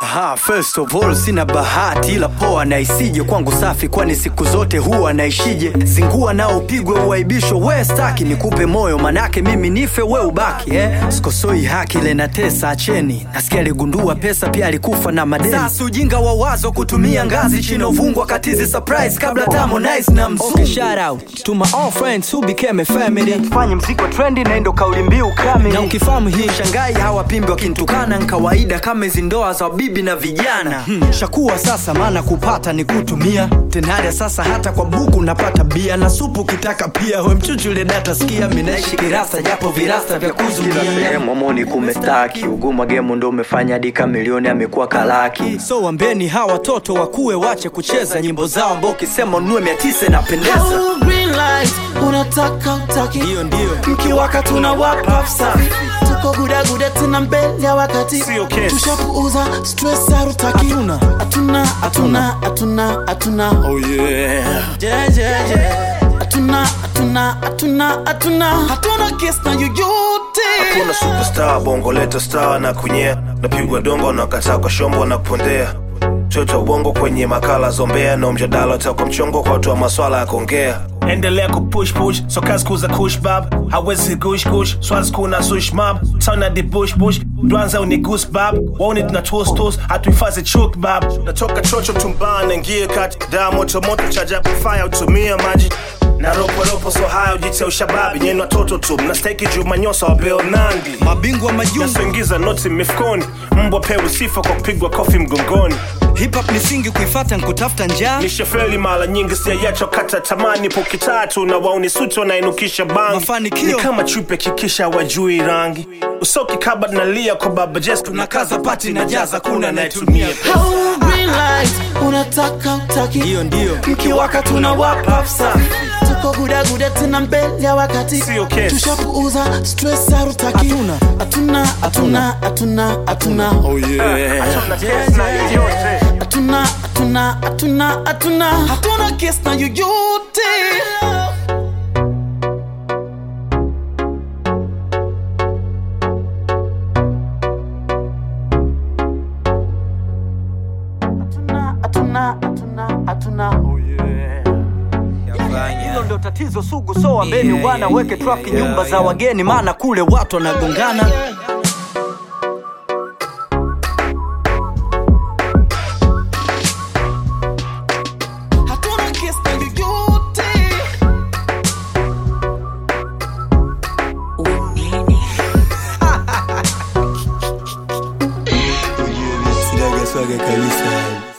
Aha, first of all sina bahati ila poa na isije kwangu safi, kwani siku zote huwa naishije. Zingua nao upigwe uaibisho, we staki nikupe moyo, manake mimi nife we ubaki eh? Sikosoi haki ile na tesa, acheni. Nasikia aligundua pesa pia alikufa na madeni. Sasa ujinga wa wazo kutumia ngazi chini uvungwa katizi surprise kabla Harmonize na mzungu. Okay, shout out to my all friends who became a family. Fanye mziki wa trendi na ndo kauli mbiu kamili. Na ukifahamu hii shangai hawapimbi wakinitukana ni kawaida kama hizi ndoa za bibi na vijana. Hmm. Shakuwa sasa maana kupata ni kutumia. Tenada sasa hata kwa buku napata bia na supu kitaka pia we mchuchule data sikia mimi naishi kirasta japo virasta vya kuzuia. Momoni kumestaki uguma gemu ndo umefanya dika milioni amekuwa kalaki. So wambeni hawa watoto wakuwe wache kucheza nyimbo zao ambao ukisema ununue mia tisa inapendeza. Hello, green light, unataka utaki Hiyo ndio. mkiwaka tuna wapa safi tuko gudaguda tena mbele ya wakati Sio kesi. tushapuuza stress harutaki Hatuna. hatuna hatuna hatuna hatuna Oh yeah. Yeah, yeah, yeah. hatuna hatuna hatuna hatuna hatuna kesi na yoyote Kuna superstar bongo leta star na kunyea napigwa dongo na kataa kwa shombo na kupondea choto bongo kwenye makala zombea na mjadala utakwa mchongo kwa watu wa maswala ya kuongea endelea kupush push so kazi kuza kush bab hawezi gush gush swazi kuna sush mab tana di bush bush dwanza uni goose bab waone tuna toast toast hatuhifadhi chuk bab natoka chocho tumbana ngie kati daa moto moto chaja fire utumia maji na ropo ropo so haya ujite ushababi nyenu watoto tu mnastahiki juu manyosa wa Bill Nandi Mabingwa majungu nasoingiza noti mifukoni mbwa pewe sifa kwa kupigwa kofi mgongoni hip hop ni singi kuifata nkutafuta njaa. nishafeli mara nyingi siayacho kata tamani poki tatu na wauni suti wanainukisha bangi Mafanikio. ni kama chupe kikisha wajui rangi usoki kaba nalia kwa baba jes Tunakaza pati na jaza kuna anayetumia Hello, green light, unataka utaki Hiyo ndio. mkiwaka tuna wapa safi tuko gudaguda tena mbele ya wakati Sio kesi. tushapuuza stress harutaki Hatuna. hatuna hatuna hatuna hatuna Oh yeah. hatuna hatuna hatuna hatuna hatuna kesi na yoyote hatuna hatuna hatuna hatuna Hilo ndo tatizo sugu, so wambeni wana weke trafiki nyumba za wageni, maana kule watu wanagongana. hatuna kesi na yoyote Sinaga swaga kabisa.